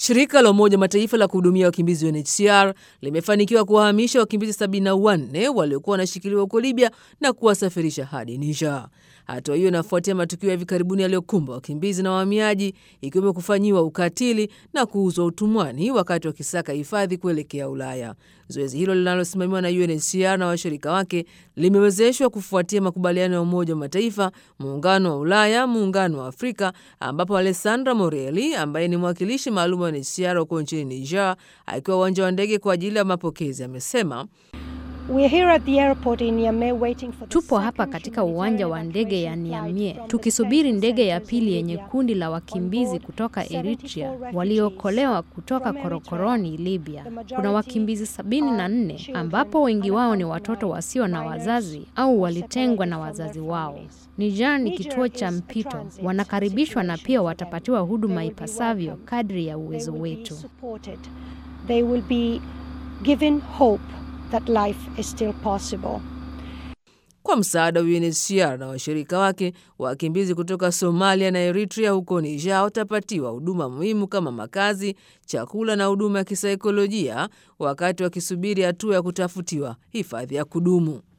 Shirika la Umoja Mataifa la kuhudumia wakimbizi UNHCR limefanikiwa kuwahamisha wakimbizi 74 waliokuwa wanashikiliwa huko Libya na kuwasafirisha hadi Niger. Hatua hiyo inafuatia matukio ya hivi karibuni yaliyokumba wakimbizi na wahamiaji, ikiwemo kufanyiwa ukatili na kuuzwa utumwani wakati wakisaka hifadhi kuelekea Ulaya. Zoezi hilo linalosimamiwa na UNHCR na washirika wake limewezeshwa kufuatia makubaliano ya Umoja wa Mataifa, Muungano wa Ulaya, Muungano wa Afrika, ambapo Alessandra Morelli ambaye ni mwakilishi maalum wa UNHCR huko nchini Niger akiwa uwanja wa ndege kwa ajili ya mapokezi amesema Tupo hapa katika uwanja wa ndege ya Niamey tukisubiri ndege ya pili yenye kundi la wakimbizi kutoka Eritrea waliookolewa kutoka korokoroni Libya. Kuna wakimbizi sabini na nne ambapo wengi wao ni watoto wasio na wazazi au walitengwa na wazazi wao. Niger ni kituo cha mpito, wanakaribishwa na pia watapatiwa huduma ipasavyo kadri ya uwezo wetu. That life is still possible. Kwa msaada wa UNHCR na washirika wake, wakimbizi kutoka Somalia na Eritrea huko Niger watapatiwa huduma muhimu kama makazi, chakula na huduma ya kisaikolojia wakati wakisubiri hatua ya kutafutiwa hifadhi ya kudumu.